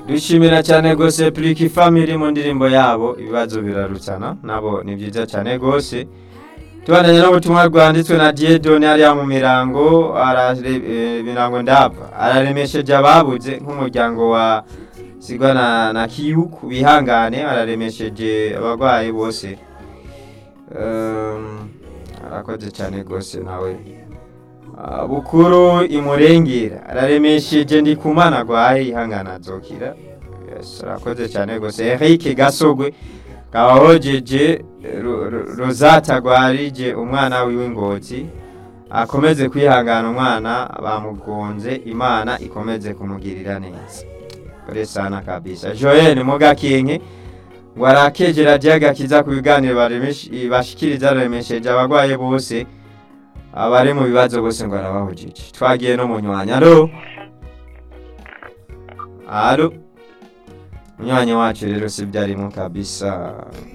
dushimira cyane rwose Pliki Family mu ndirimbo yabo ibibazo birarutsana nabo ni byiza cyane rwose tubandanye n'ubutumwa rwanditswe na Diedone hariya mu mirango arare- eh, mirango ndava araremesheje ababuze nk'umuryango wa sigwa na, na kiyuku bihangane araremesheje abarwayi bose um, arakoze cyane rwose nawe Ah, bukuru imurengera araremesheje ndikumana agwaye ihangana azokira yes, arakoze cyane rwose Eric Gasogwe kabahojeje Ro- Ro- Rosata agwarije umwana wiwe ngozi akomeze kwihangana umwana bamugonze imana ikomeze kumugirira neza kore sana kabisa Joel Mugakinke ngo arakegera agakiza ku biganiro baremesh- bashikiriza aremesheje abagwaye bose abari mu bibazo bose ngo arabahujije twagiye no mu nywanya alo alo munywanyi wacu rero si byarimo kabisa